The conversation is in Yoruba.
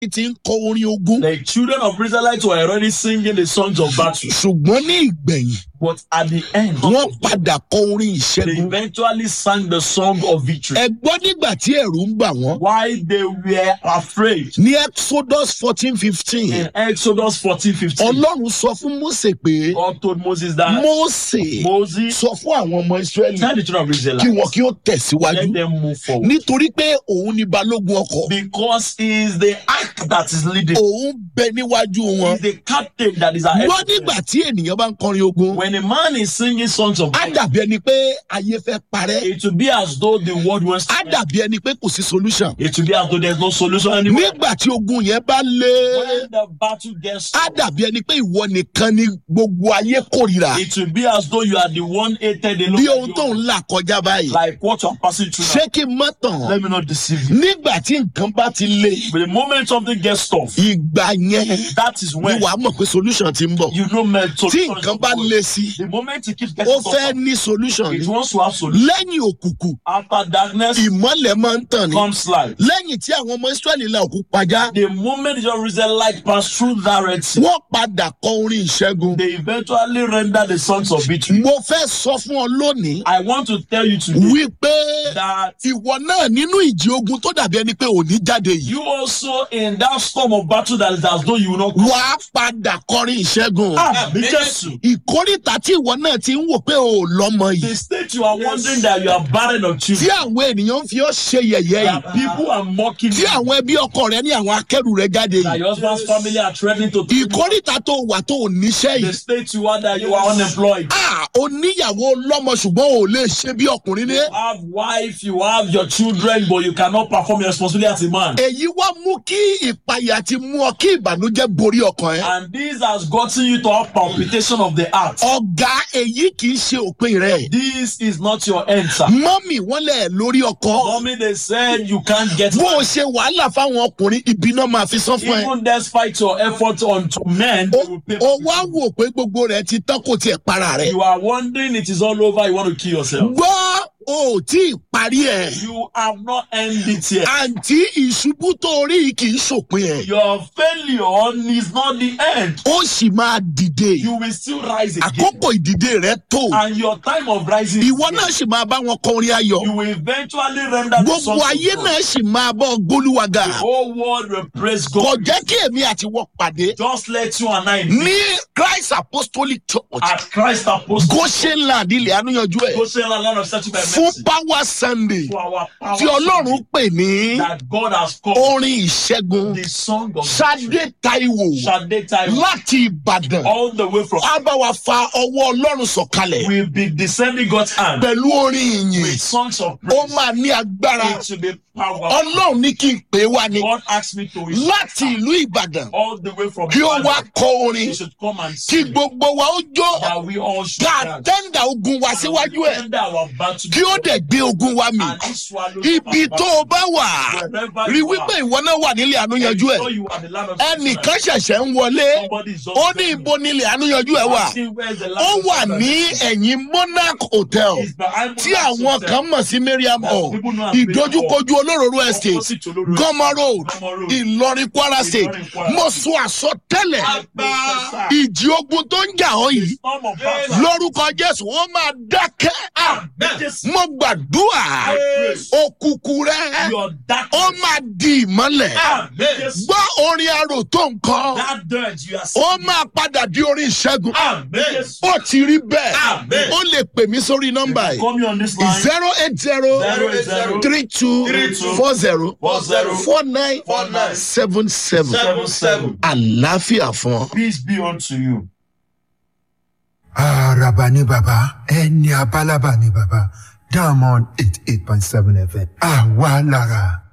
ti ń kọ orin ogun The children of Israelites were already singing the songs of battle. ṣùgbọ́n ní ìgbẹ̀yìn But at the end, wọ́n padà kọ orin they ìṣẹ́gun. eventually sang the song of victory. ẹ gbọ́ nígbà tí ẹ̀rù ń bà wọ́n Why they were afraid. ní exodus fourteen fifteen In Exodus 14 15, ọlọ́run sọ fún mose pé God told Moses that mose Moses, sọ fún àwọn ọmọ israẹli tell the children of kí Israel, wọn kí ó tẹ̀síwájú let them move forward. nítorí pé òun ni balógun ọkọ̀ Because he is the act that is leading. òun bẹ níwájú He wọn is the captain that is ahead. wọ́n of them. nígbà tí ènìyàn bá ń kọrin ogun When a man is singing songs of á victory, dàbí ẹni pé ayé fẹ́ parẹ́ it will be as though the world wants á to dàbí ẹni pé kò sí solution It will be as though there's no solution anymore. nígbà tí ogun yẹn bá lé When the battle gets á dàbí ẹni pé ìwọ nìkan ni gbogbo ayé kórìíra it will be as though you are the one hated alone. bí ohun tó ń là kọjá báyìí Like what you're passing through ṣé now. kí n má tàn Let me not deceive you. nígbà tí nǹkan bá ti le But the moment something gets tough, ìgbà yẹn that is ni when wàá mọ̀ pé solution ti ń bọ̀ you know men tí solution. is nǹkan bá coming. le sí The moment it keeps ó getting fẹ́ tougher, ní solution it ni wants to have solution. lẹ́yìn òkùnkùn After darkness ìmọ́lẹ̀ máa ń tàn ní comes light. lẹ́yìn tí àwọn ọmọ israẹli la òkú pajá The moment your Israelite pass through that Red Sea, wọ́n padà kọ orin ìṣẹ́gun they eventually render the songs of victory. mo fẹ́ sọ fún ọ lónìí I want to tell you today wípé that ìwọ náà nínú ìjì ogun tó dàbí ẹni pé òní jáde yìí you also in that storm of battle that is as though you will not come. wàá padà kọrin ìṣẹ́gun Àmì Jésù. ìkórìtà tí ìwọ náà ti ń wò pé ò lọ́mọ The yìí state you are wondering that you are barren of tí children. àwọn ènìyàn ń fi ọ́ ṣe yẹ̀yẹ́ That yìí people are mocking tí you. àwọn ẹbí ọkọ rẹ ní àwọn akẹ́rù rẹ jáde That yìí your husband's family are threatening to take you. ìkórìtà tó wà tó ò níṣẹ́ The yìí state you are that you are unemployed. ah oníyàwó lọ́mọ ṣùgbọ́n ò lè ṣe bí ọkùnrin ní. You have wife, you have your children, but you cannot perform your responsibility as a man. èyí wá mú kí ìpayà ti mú ọ kí ìbànújẹ́ borí ọkàn ẹ. And this has gotten you to have palpitation of the heart. ọ̀gá èyí kì í ṣe òpin rẹ̀. This is not your answer. mọ́mì wọ́n lẹ̀ lórí ọkọ. Mommy, they said you can't get bó o ṣe wàhálà fáwọn ọkùnrin ibi náà máa fi sán fún ẹ. Even despite your effort on to men, they will pay o wá wò pé gbogbo rẹ̀ ti tán kò tiẹ̀ para rẹ̀. You are wondering it is all over, you want to kill yourself. gbọ́ o ò tí ì parí ẹ̀. You have not ended it yet. àǹtí ìṣubú tó rí yìí kì í ṣòpin ẹ̀. Your failure is not the end. ó sì máa dìde. You will still rise again. àkókò ìdìde rẹ̀ tó. And your time of rising, ìwọ náà sì máa bá wọn kọrin ayọ̀. you will eventually render the gbogbo sons of ayé God. náà sì máa bọ́ gbólúwàgà. The whole world will praise kò God. jẹ́ kí èmi àti wọ́n pàdé Just let you and I meet ní christ apostolic church at Christ Apostle. goshen land ilẹ̀ ànúyanjú ẹ̀ Go say land of searching by fún mercy. power sunday For our power tí ọlọ́run pè ní that God has called orin ìṣẹ́gun the song of sade taiwo Shade time láti ìbàdàn all the way from á bá wa fa ọwọ́ ọlọ́run sọ̀kalẹ̀ will be descending God's hand pẹ̀lú orin ìyìn with songs of ó praise. máa ní agbára It will be powerful. ọlọ́run ní kí n pè é wá ni God asked me to láti ìlú ìbàdàn all the way from kí ó wá Ibadan. kọ orin He should come and kí sing gbogbo wa ó jó that we all should ká dance. tẹ́ńdà ogun wa síwájú ẹ̀ Render our battle kí ó dẹ̀ gbé ogun wa mì. and he swallow ibi our tó o battle. bá wà Wherever rí you wípé are. ìwọ náà wà nílé ànúyanjú ẹ Ensure you are the land of ẹnìkan ṣẹ̀ṣẹ̀ ń wọlé Somebody is just ó ní ibo nílé ànúyanjú ẹ wà asking where is the land ó of wà Israel? ní ẹ̀yìn monarch hotel It's behind tí Monarch àwọn Hotel. kan mọ̀ sí mariam hall People know as Mariam Hall. ìdojúkojú olóróró estate Opposite Olóró gọmọ road Gọmọ Road. ìlọrin kwara state Ìlọrin, Kwara. mo sọ àsọtẹ́lẹ̀ Agbára. ìjì ogun tó ń jà ọ́ yìí Storm of battle. lórúkọ jésù ó máa dákẹ́ Jésù. mo gbàdúrà I pray. òkùnkùn rẹ Your ó darkness. máa di ìmọ́lẹ̀. Jésù. gbọ́ orin arò tó nǹkan That dirt you are ó singing. máa padà di orin ìṣẹ́gun Jésù. ó ti rí bẹ́ẹ̀ Amen. ó lè pè mí sórí nọ́mbà yìí Call me on this line. zero eight zero Zero zero three two three two four zero four zero four nine four nine seven seven seven seven. àlàáfíà fún ọ. Peace be unto you. Àràbà ni bàbá, ẹni abálábà ni bàbá, Diamond eight eight point seven FM. Àwa lára.